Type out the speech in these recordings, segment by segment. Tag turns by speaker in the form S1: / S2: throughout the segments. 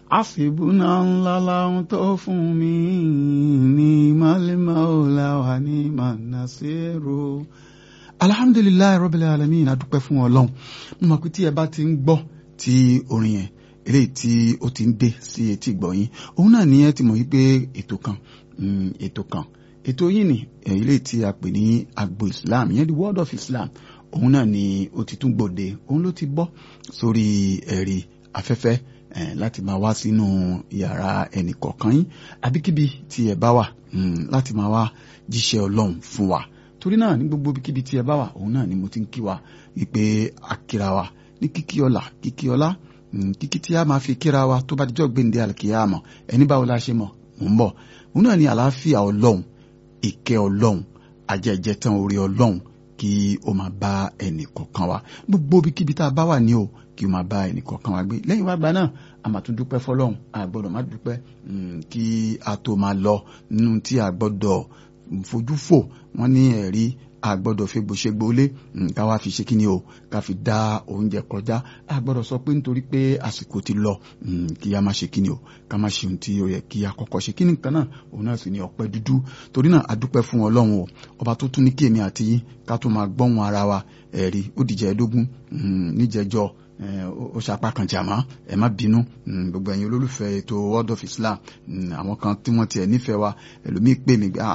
S1: àṣìbùnà ńlá láwọn tó fún mi ní málímà ọ̀làwà ní mànàṣẹ́rò. alhamdulilayi rabbil alamin adúpẹ́ fún ọlọ́run mo mọ̀ pé tí ẹ bá ti ń gbọ́ tí orin yẹn eléyìí tí ó ti ń dé sí etí ìgbọ̀yìn òun náà ní ẹ ti mọ̀ wípé ètò kan ètò kan ètò yìí ni eléyìí tí a pè ní agbo islam ìyẹn the world of islam òun náà ni ó ti tún gbòde òun ló ti bọ́ sórí ẹ̀rí afẹ́fẹ́ láti máa wá sínú yàrá ẹnì kọ̀ọ̀kan yín àbíkíbi tí ẹ bá wà láti máa wá jíṣẹ́ ọlọ́run fún wa torí náà ní gbogbo ibikíbi tí ẹ bá wà òun náà ni mo ti ń kí wa wípé akíra wa ní kíkí ọlá kíkí ọlá kíkí tí a máa fi kíra wa tó bá dijọ́ gbéǹde àlùkìyàmọ̀ ẹni báwo la ṣe mọ̀ mò ń bọ̀ òun náà ni àlàáfíà ọlọ́run ìkẹ́ ọlọ́run ajẹ́jẹ́ tán orí ọlọ́run kí o máa bá ẹnì kọ̀ọ̀kan wa gbogbo ibikíbi tá a bá wà ní o kí o máa bá ẹnì kọ̀ọ̀kan wa gbé lẹ́yìn wá gba náà a máa tún dúpẹ́ fọlọ́run a gbọ́dọ̀ má dúpẹ́ kí a tó máa lọ nínú tí a gbọ́dọ̀ fojú fò wọ́n ní ẹ̀rí a gbọ́dọ̀ fi gbòṣegbòlé ká wá fi ṣe kí ni o ká fi dá oúnjẹ kọjá a gbọ́dọ̀ sọ pé nítorí pé àsìkò ti lọ kí a má ṣe kí ni o ká má ṣe ohun tí ó yẹ kí a kọ́kọ́ ṣe kí ni nǹkan náà òun náà sì ní ọpẹ́ dúdú torí náà a dúpẹ́ fún Ọlọ́run o ọba tó tún ní kí èmi àti yín ká tó máa gbọ́hùn ara wa ẹ̀rí ó dìjẹ́ ẹ̀ẹ́dógún níjẹjọ́ ó ṣapá kan jàmá ẹ má bínú gbogbo ẹ̀yin olólùfẹ́ ètò world of Islam àwọn kan tí wọ́n tiẹ̀ nífẹ̀ẹ́ wa ẹlòmíì pè mí gbà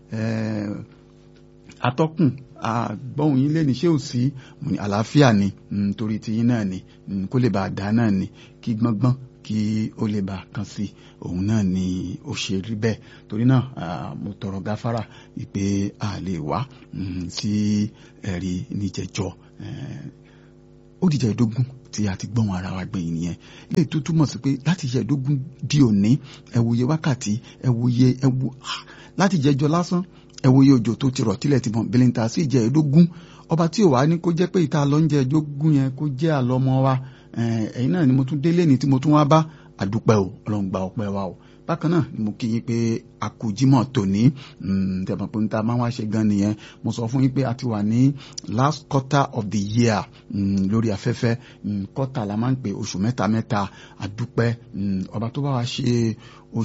S1: atọ́kùn àgbọ̀hùn yín lẹ́ni ṣé ò sí mo ní àlàáfíà ni torí tiyín náà ni kó lè bá a dá náà ni kí gbọ́ngbọ́n kí ó lè bá a kan sí òun náà ni ó ṣe rí bẹ́ẹ̀ torí náà mo tọrọ gáfárà ìpè a lè wá sí ẹ̀rí níjẹ̀jọ́ ó dìjà ìdógún tí a ti gbọ́n ara wa gbẹ̀yìn nìyẹn lè tó túmọ̀ sí pé láti yẹ ìdógún di òní ẹ wòye wákàtí ẹ wòye ẹ wò láti jẹjọ lásán ẹ wòye òjò tó ti rọ̀ tílẹ̀ ti mọ̀ bìlìntà sí ìjẹ́ ìdógún ọba tí ò wá ní kó jẹ́ pé ìta lọ ń jẹ ìdógún yẹn kó jẹ́ àlọ́mọ wa ẹ̀yin náà ni mo tún délé ní tí mo tún wá bá àdúpẹ́ o ọlọ́run gba ọpẹ́ wa o bákan náà ni mo kí yín pé àkójímọ̀ tòní tẹ̀mọ̀ pé níta máa ń wá ṣe gan nìyẹn mo sọ fún yín pé a ti wà ní last quarter of the year lórí afẹ́fẹ́ quarter la máa ń pè oṣù mẹ́ta mẹ́ta àdúpẹ́ ọba tó bá wa ṣe